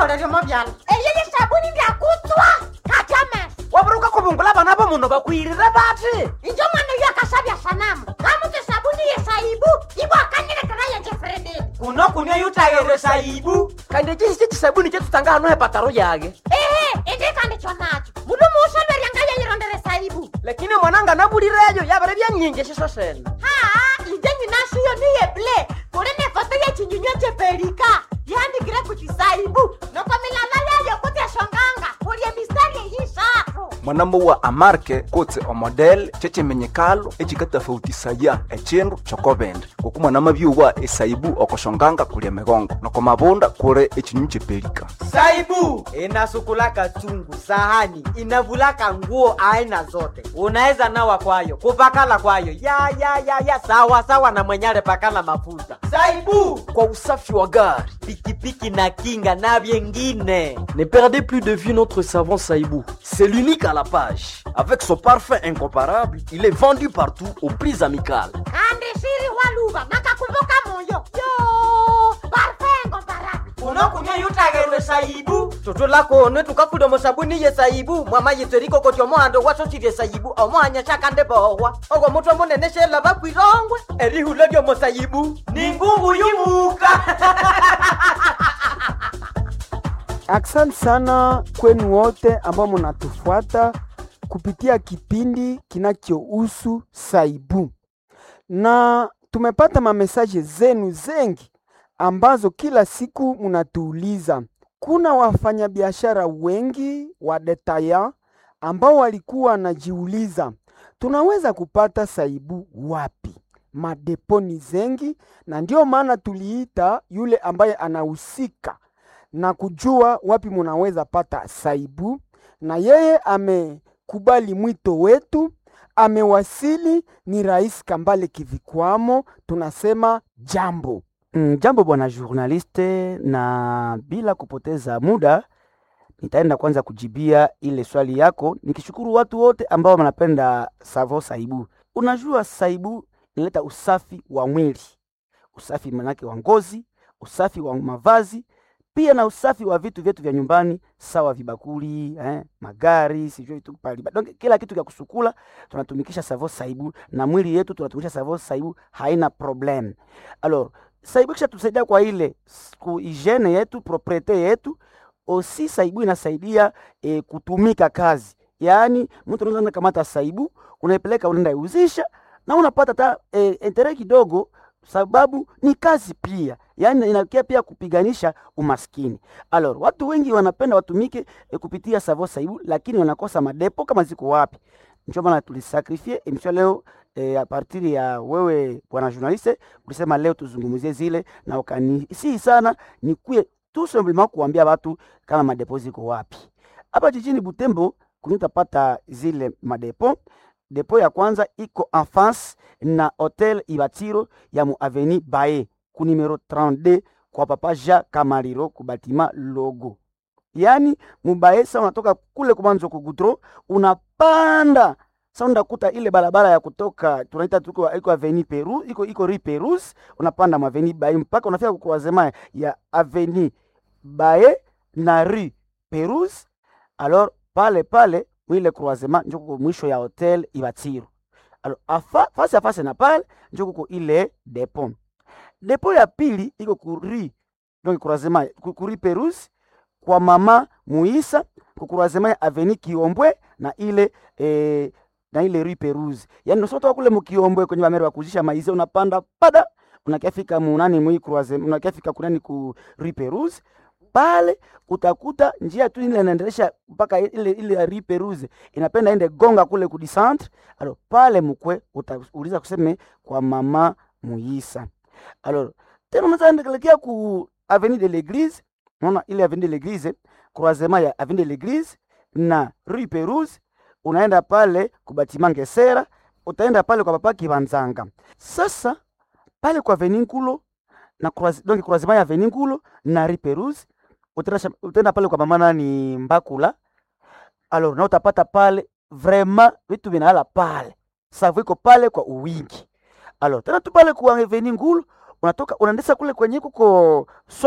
byamauleremo byalo eyeye sabuni ndyakutswa katyamesa waburuka kubungula bana bomuno bakwirire bati injo mwana uyo akasabya sanamu kamuti sabuni yesaibu ibwakanilekera yenjefrededi kuno kunia yutayere saibu kandi ekihisi kisabuni kyetutanga hano hepataro yage ehe indikandi chonacho mulu muusolweryanga yeyirondere saibu lakini mwananga nabulireyo yabere byanyingi eshiso sene haa inje nyinashiyo niyeble kuli nefoto yechinyunywa cheperika yandikire kuchisaibu noko milala yayo kuti eshonganga kulye mistari eyisharu mwanamo wa amarke kotse omodel kyekyimenyekalo ekikatafautisaya ekyindu kyokobindi ngoku mwanama byuwa esaibu okoshonganga kuli emigongo noko mabunda kuli ekyinyu kyepelika saibu inasukulaka chungu sahani inavulaka nguo aina zote unaweza nawa kwayo kupakala kwayo ya ya ya ya sawa sawa na mwenyale pakala mafuta saibu kwa usafi wa gari pikipiki na kinga na vyengine Ne perdez plus de vue notre savon Saïbou. C'est l'unique à la page. Avec son parfum incomparable, il est vendu partout aux prix amicales. kandi shiri waluva nakakumbuka moyo yo parfengo barabi unokunya yutagerwe saibu tutulakonwe tukafuda sabuni ye saibu mwama yitseriko koti omohando wasosirye saibu omohanya shakande bohwa ogwo mutwe munene shela bakwirongwe erihula lyomusaibu ni ngungu yumuka Asante sana kwenu wote ambao munatufuata kupitia kipindi kinachohusu Saibu, na tumepata mamesaje zenu zengi ambazo kila siku munatuuliza. Kuna wafanyabiashara wengi wa detaya ambao walikuwa wanajiuliza tunaweza kupata Saibu wapi? Madeponi zengi, na ndio maana tuliita yule ambaye anahusika na kujua wapi munaweza pata saibu, na yeye amekubali mwito wetu, amewasili. Ni Rais Kambale Kivikwamo, tunasema jambo. Mm, jambo bwana journaliste, na bila kupoteza muda nitaenda kwanza kujibia ile swali yako, nikishukuru watu wote ambao wanapenda savo saibu. Unajua saibu inaleta usafi wa mwili, usafi manake wa ngozi, usafi wa mavazi pia na usafi wa vitu vyetu vya nyumbani sawa vibakuli eh, magari sijui vitu pali donc kila kitu kya kusukula tunatumikisha savo saibu na mwili yetu tunatumikisha savo saibu haina problem alors saibu kisha tusaidia kwa ile s- ku hygiene yetu propriete yetu osi saibu inasaidia eh, kutumika kazi yaani mtu unaweza kamata saibu unaipeleka unaenda iuzisha na unapata ta eh, entere kidogo sababu ni kazi pia yaani inakia pia kupiganisha umaskini alors watu wengi wanapenda watumike e, kupitia savo saibu lakini wanakosa madepo kama ziko wapi ndio maana tulisakrifie emission leo e, a partir ya wewe bwana journaliste ulisema leo tuzungumzie zile na ukanisihi sana nikuye tout simplement kuambia watu kama madepo ziko wapi hapa jijini butembo kunitapata zile madepo depo ya kwanza iko en face na hotel ibatiro ya mu aveni bae ku numero 32 kwa papa ja kamariro ku batima logo yani mubae sa unatoka kule kumwanzo ku gudro unapanda sa undakuta ile barabara ya kutoka tunaita tuko iko aveni peru iko iko ri perus unapanda mu aveni bae mpaka unafika ku croisement ya aveni bae na ri perus alors pale pale mwile croisement njo kuko mwisho ya hotel ibatiro alors afa, fasi a fasi na pale njo kuko ile depo depo ya pili iko kuri donc croisement ku- kuri perus kwa mama muisa ku croisement ya aveni kiombwe na ile eh, na ile rue perus yani usotoka kule mukiombwe kwenye bamere bakuzisha maize unapanda pada unakiafika munani mwi croisement unakiafika kunani ku rue perus pale utakuta njia tu ile inaendelesha mpaka ile ile ya rue peruse inapenda ende gonga kule ku centre alors pale mkwe utauliza kuseme kwa mama muisa alors tena unaweza endelekea ku avenue de l'église unaona ile avenue de l'église croisement ya avenue de l'église na rue peruse unaenda pale kubatima ngesera utaenda pale kwa papa kibanzanga sasa pale kwa avenue nkulo na croise, donc croisement ya avenue nkulo na rue peruse utaenda utaenda pale kwa mama nani mbakula alors na utapata pale vraiment vitu vinahala pale savu iko pale kwa uwingi alors tena tu pale kwa avenue ngulu unatoka unaendesa kule kwenye kuko soko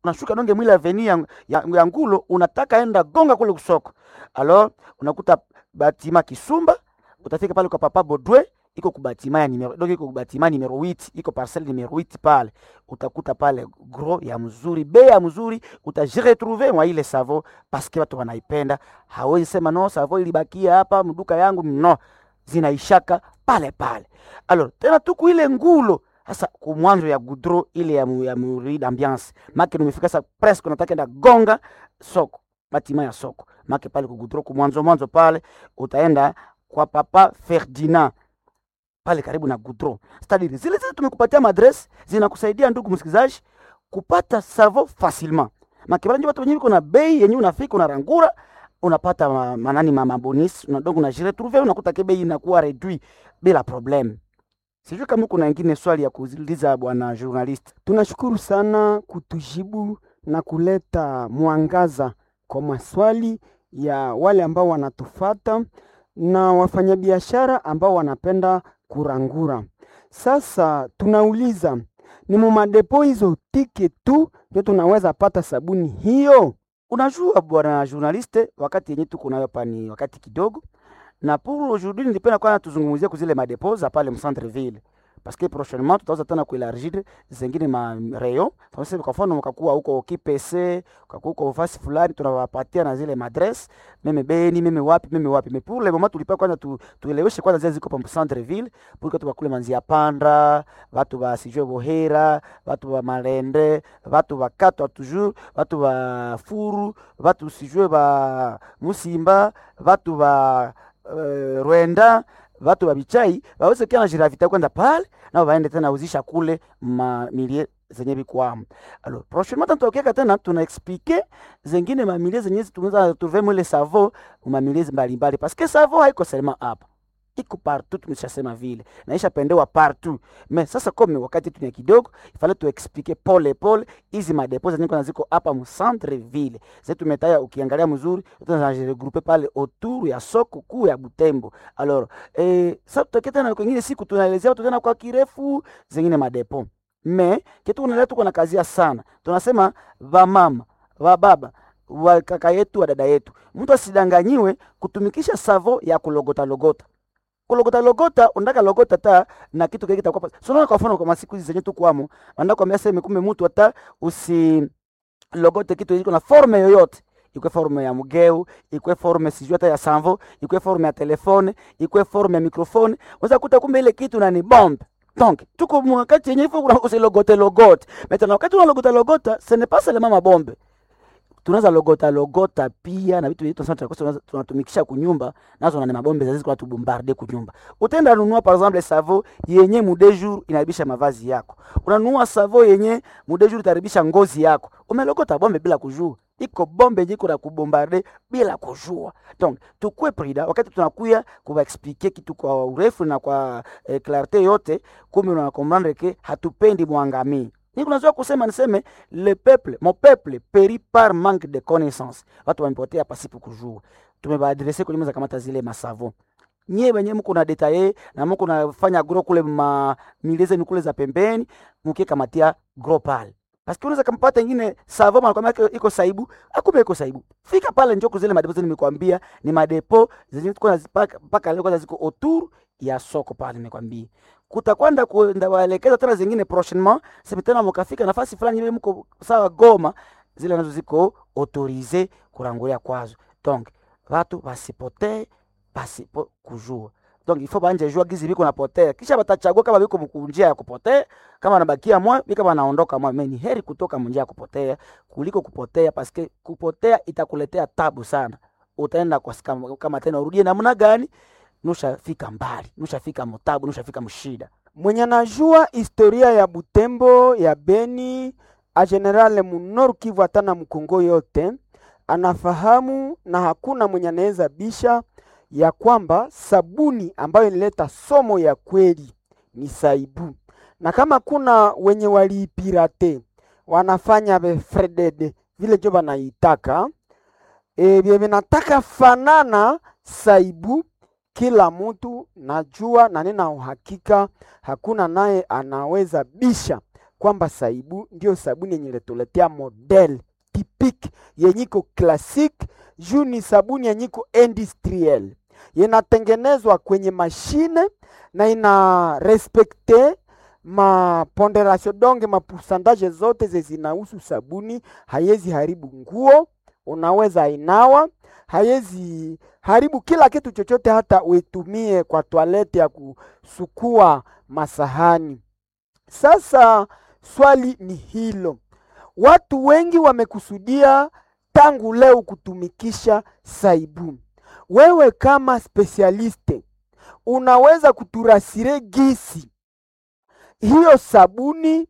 unashuka donge mwile aveni ya, ya, ya ngulo unataka enda gonga kule kusoko alors unakuta batima kisumba utafika pale kwa papa bodwe iko kubatima ya numero donc iko kubatima numero 8 iko parcelle numero 8 pale utakuta pale gros ya mzuri bei ya mzuri utajiretrouver mwa ile savo paske watu wanaipenda hawezi sema no savo ilibakia hapa mduka yangu no zinaishaka pale pale alors tena tuku ile ngulo sasa kumwanzo ya gudro ile ya, mu, ya muri d'ambiance make nimefika sa presque nataka enda gonga soko batima ya soko make pale kugudro kumwanzo mwanzo pale utaenda kwa papa Ferdinand pale karibu na gudro stadiri zile zile tumekupatia madress zinakusaidia ndugu msikilizaji kupata savo facilement makibala njo watu wenyewe kuna bei yenyewe unafika unarangura unapata ma- manani ma- mabonis unadongo unajiretrouve unakuta ke bei inakuwa reduit bila problem sijui kama kuna ingine swali ya kuuliza bwana journalist Tunashukuru sana kutujibu na kuleta mwangaza kwa maswali ya wale ambao wanatufata na wafanyabiashara ambao wanapenda kurangura. Sasa tunauliza ni mumadepo hizo tike tu ndio tunaweza pata sabuni hiyo? unajua bwana journaliste wakati yenye tuko nayo hapa ni wakati kidogo na pour aujourd'hui nilipenda kwanza tuzungumzie kuzile madepo za pale mcentre ville parce que prochainement tutaweza tena kuelargir zengine ma rayon Sasa kwa mfano ukakuwa huko KPC ukakuwa huko fasi fulani tunawapatia na zile madress meme beni meme wapi meme wapi mais pour le moment tulipa kwanza tu, tueleweshe kwanza zile ziko pa centre ville pour que tukakule manzia panda watu wa sijue bohera watu wa malende watu wa katwa toujours watu wa furu watu sijue ba musimba watu wa uh, rwenda watu wa bichai waweze kia na jiravita kwenda pale nao waende tena uzisha kule mamilie zenye bikwamo alors prochainement tutaokiaka tena tuna explique zengine mamilie zenye tunaweza trouver mwele savo mamilie mbalimbali parce que savo haiko seulement hapa iko partout tumeshasema vile naisha pendewa partout mais sasa kome wakati tunia kidogo ifale tuexplike pole pole hizi madepo zenye kuna ziko hapa mu centre ville zetu tumetaya ukiangalia mzuri tunajiregroupe pale autour ya soko kuu ya Butembo alors eh, sasa tutakia tena kwengine siku tunaelezea watu tena kwa kirefu zengine madepo me kitu kunaendelea tuko na kazia sana tunasema vamama vababa wa kaka yetu wa dada yetu mtu asidanganyiwe kutumikisha savo ya kulogota logota kulogota logota unataka logota ta na kitu kile kitakuwa so unaona kwa mfano kwa masiku hizi zenye tukwamo wanda kwa sema kumbe mtu hata usi logote kitu iko na forme yoyote ikwe forme ya mgeu ikwe forme sijui hata ya sanvo ikwe forme ya telefone ikwe forme ya mikrofone unaweza kuta kumbe ile kitu na ni bombe donc tuko mwakati yenye ifo kuna usilogote logote maintenant wakati unalogota logota ce n'est pas seulement mabombe tunaweza logota logota pia na vitu vyetu sana tunakosa tunatumikisha kunyumba nazo na ni mabombe zazizi kwa tubombarde kunyumba utaenda nunua par exemple savo yenye mude jour inaharibisha mavazi yako unanunua savo yenye mude jour itaharibisha ngozi yako umelogota bombe bila kujua iko bombe yenye iko na kubombarde bila kujua donc tukue prida wakati tunakuya kuwaexplike kitu kwa urefu na kwa eh, clarté yote kumbe unakomprendre ke hatupendi mwangamii ni kunazoa kusema niseme le peuple mon peuple périt par manque de connaissance watu wamepotea pasipo kujua tumebaadrese kwenye za kamata zile masavo nyie wenye mko na detaye na mko nafanya gro kule ma mileze ni kule za pembeni mkie kamatia gro pale Paske unaweza kampata ingine savo manakwambia iko saibu, akumbe iko saibu. Fika pale njoo kuzile madepo zile nimekwambia ni madepo zenye tuko nazipaka mpaka leo kwanza ziko autour ya soko pale nimekwambia. Kutakwenda kuenda waelekeza tena zingine prochainement, sema tena mkafika nafasi fulani ile mko sawa Goma, zile nazo ziko autorize kurangulia kwazo. Donc watu wasipotee pasipo kujua donc il faut banje jua gizi biko napotea kisha batachagua kama biko mkunjia ya kupotea kama nabakia mwa bika banaondoka mwa ni heri kutoka munjia ya kupotea kuliko kupotea paske kupotea itakuletea tabu sana utaenda kwa kama, kama tena urudie namna gani nushafika mbali nushafika mtabu nushafika mshida mwenye anajua historia ya Butembo ya Beni a generale munoru Kivu hata na Mkongo yote anafahamu, na hakuna mwenye anaweza bisha ya kwamba sabuni ambayo inaleta somo ya kweli ni saibu, na kama kuna wenye waliipirate wanafanya befredede vile jo banaitaka e, bye vinataka fanana saibu kila mtu najua na nina uhakika hakuna naye anaweza bisha kwamba saibu ndio sabuni yenye letuletea model typique yenyiko classique juu ni sabuni yenyiko industriel inatengenezwa kwenye mashine na ina respekte maponderasio donge mapusandaje zote ze zinahusu sabuni hayezi haribu nguo unaweza inawa hayezi haribu kila kitu chochote hata uitumie kwa toalete ya kusukua masahani sasa swali ni hilo watu wengi wamekusudia tangu leo kutumikisha saibu wewe kama spesialiste unaweza kuturasire gisi hiyo sabuni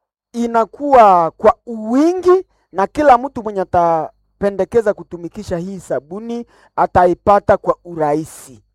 inakuwa kwa uwingi na kila mtu mwenye atapendekeza kutumikisha hii sabuni ataipata kwa urahisi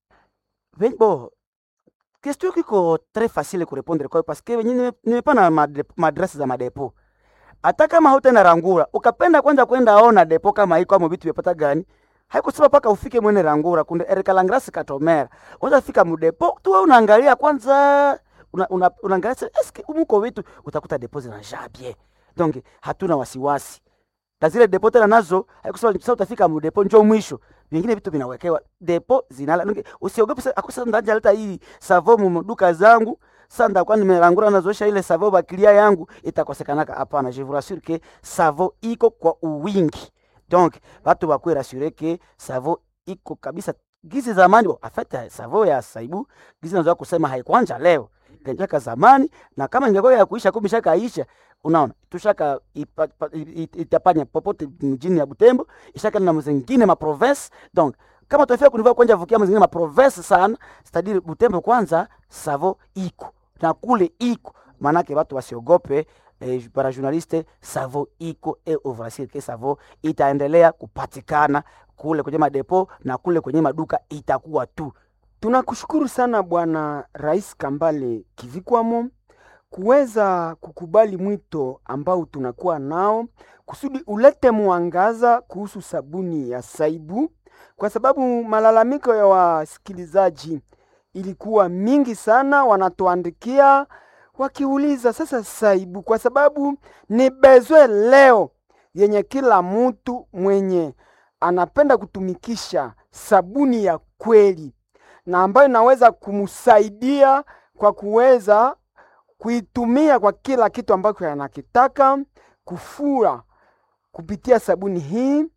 Ve- Bon, question kiko très facile kurepondre kwayo paske wenye nime- nimepana made- maadresi za madepo hata kama hautaenda rangura ukapenda kwanza kwenda ona depo kama iko amo vitu vyapata gani haikusema paka ufike mwene rangura kunde erikalangrasi katomera unaweza fika mudepo tu wewe unaangalia kwanza una, una, unaangalia se- eske umuko vitu utakuta depo zinajaa bien donc hatuna wasiwasi na zile depo tena nazo haikusema sasa utafika mudepo njo mwisho vingine vitu vinawekewa depo zinala Nunge, usiogope sasa akusa ndanja leta hii savo mu duka zangu sasa ndakuwa nimerangura nazoesha ile savo bakilia yangu itakosekanaka hapana je vous rassure que savo iko kwa uwingi donc watu bakuwe rassure que savo iko kabisa gizi zamani bo, en fait savo ya saibu gizi nazoa kusema haikwanja leo ilianjaka zamani na kama ingekuwa ya kuisha kumbe ishakaisha unaona tushaka ipa- pa- i- i- itapanya popote mjini ya Butembo ishaka na mzingine ma province donc kama tunafika kunivaa kwanja vukia mzingine ma province sana c'est-à-dire Butembo kwanza savo iko na kule iko manake watu wasiogope eh, para journaliste savo iko e ovrasir ke savo itaendelea kupatikana kule kwenye madepo na kule kwenye maduka itakuwa tu Tunakushukuru sana Bwana Rais Kambale Kivikwamo kuweza kukubali mwito ambao tunakuwa nao kusudi ulete mwangaza kuhusu sabuni ya Saibu, kwa sababu malalamiko ya wasikilizaji ilikuwa mingi sana, wanatuandikia wakiuliza sasa Saibu, kwa sababu ni bezwe leo yenye kila mtu mwenye anapenda kutumikisha sabuni ya kweli na ambayo inaweza kumsaidia kwa kuweza kuitumia kwa kila kitu ambacho anakitaka, kufura kupitia sabuni hii,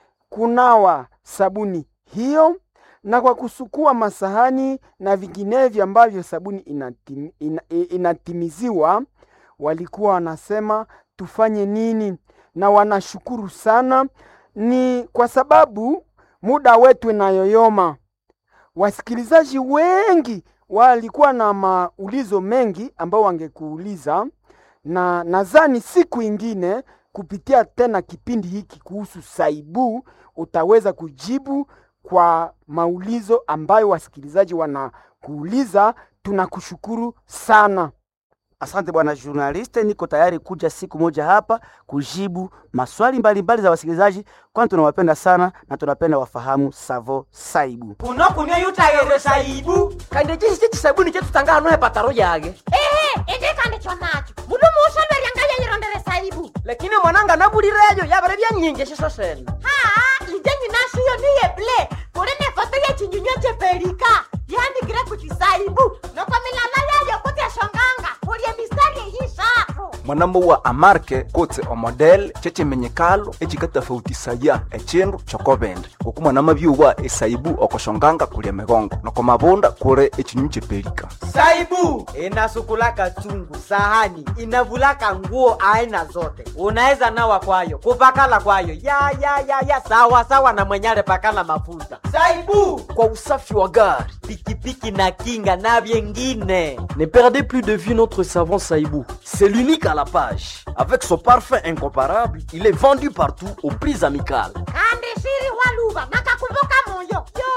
kunawa sabuni hiyo, na kwa kusukua masahani na vinginevyo ambavyo sabuni inatim, ina, i- inatimiziwa. Walikuwa wanasema tufanye nini, na wanashukuru sana, ni kwa sababu muda wetu inayoyoma wasikilizaji wengi walikuwa na maulizo mengi ambao wangekuuliza, na nadhani siku ingine kupitia tena kipindi hiki kuhusu Saibu utaweza kujibu kwa maulizo ambayo wasikilizaji wanakuuliza. Tunakushukuru sana. Asante bwana journaliste, niko tayari kuja siku moja hapa kujibu maswali mbalimbali mbali za wasikilizaji, kwani tunawapenda sana na tunapenda wafahamu Savo Saibu. kuno kunywa yutayere saibu kandi chisi chisabuni chetu tanga hano hepataro yage ehe indikandi chonacho mundu muushaverya yayirondere saibu lakini mwananga nabulireyo yabere byanyingi shiso sene haa inje nyinashiyo niye ble kuli ne foto yechinyunywa cheperika yandikire kuti saibu noko milala yayo kuti eshonganga kulye mistari eyishatu mwanamo wa amarke kutse omodel chechimenyekalo echikatafautisaya echindu chokobende ngoku mwanama byuwa esaibu okoshonganga kulia migongo noko mabunda kure echinyunyu chepelika saibu inasukulaka chungu sahani inavulaka nguo aina zote unaweza nawa kwayo kupakala kwayo ya ya ya ya sawa sawa na mwenyale pakala mafuta saibu kwa usafi wa gari pikipiki na kinga na vyengine Ne perdez plus de vue notre savon Saïbou. C'est l'unique à la page. Avec son parfum incomparable, il est vendu partout aux prix amicales. kandi shiri waluva nakakumbuka moyo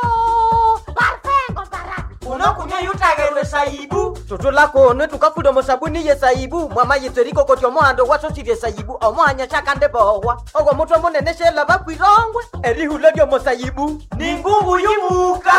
yo parfengo barabi unokunywa yutagerwe saibu tutulakone tukafuda musabuni ye saibu mwama yitseriko koti omohando wasosirye saibu omohanya shakande bohwa ogwo mutwe munene shela bakwirongwe erihula lyomo saibu ni ngungu yumuka